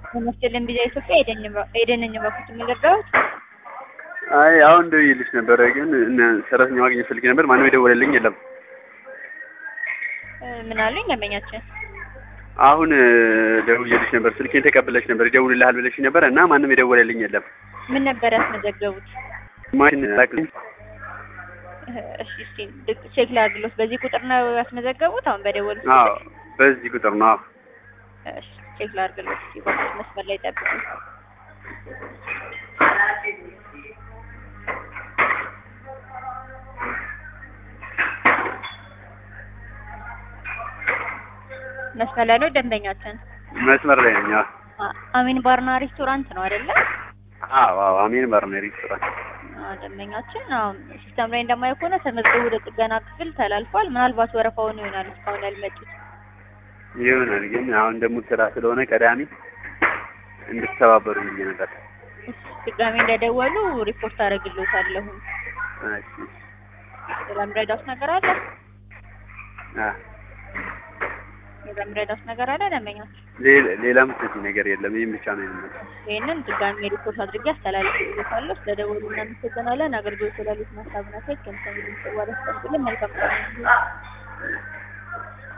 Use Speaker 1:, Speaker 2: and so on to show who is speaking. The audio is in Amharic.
Speaker 1: በመስጀልን ቢዛ ኢትዮጵያ ኤደንን በኩት የሚገባው
Speaker 2: አይ አሁን ደውዬልሽ ነበረ፣ ግን እነ ሰራተኛ ማግኘት ፈልጌ ነበር። ማንም የደወለልኝ የለም።
Speaker 1: ምን አሉኝ ደንበኛችን?
Speaker 2: አሁን ደውዬልሽ ነበር፣ ስልኬን ተቀብለሽ ነበር፣ ይደውልልሃል ብለሽ ነበር እና ማንም የደወለልኝ የለም።
Speaker 1: ምን ነበር ያስመዘገቡት?
Speaker 2: ማን ላክልኝ?
Speaker 1: እሺ እስቲ ቼክ ላድርግሎት። በዚህ ቁጥር ነው ያስመዘገቡት? አሁን በደወሉት
Speaker 2: አዎ፣ በዚህ ቁጥር ነው።
Speaker 1: እሺ ቼክ ላድርግሎት። እስቲ በቁጥር መስመር ላይ ጠብቁ። መስመር ላይ ነው ደንበኛችን?
Speaker 2: መስመር ላይ ነኝ።
Speaker 1: አሚን ባርና ሬስቶራንት ነው አይደለ?
Speaker 2: አዎ አዎ፣ አሚን ባርና ሬስቶራንት
Speaker 1: ደንበኛችን አሁን ሲስተም ላይ እንደማየው ከሆነ ተመዝግቦ ወደ ጥገና ክፍል ተላልፏል። ምናልባት ወረፋውን ይሆናል እስካሁን ያልመጡት
Speaker 2: ይሆናል። ግን አሁን ደግሞ ስራ ስለሆነ ቀዳሚ እንድትተባበሩ ብዬ ነበር።
Speaker 1: ድጋሜ እንደደወሉ ሪፖርት አደርግልዎታለሁ።
Speaker 2: እሺ
Speaker 1: ሌላ ምረዳውስ ነገር አለ?
Speaker 2: አ
Speaker 1: ሌላ ምረዳውስ ነገር አለ ደንበኛችን?
Speaker 2: ሌላ ምትይ ነገር የለም። ይሄን ብቻ ነው የምንለው።
Speaker 1: ይህንን ድጋሜ ሪፖርት አድርጌ አስተላልፍልዎታለሁ። ስለደወሉ እናመሰግናለን። አገልግሎት ስላሉት ሀሳብና ቴክ ከምሰሚ ድምጽ ዋላ መልካም ቀን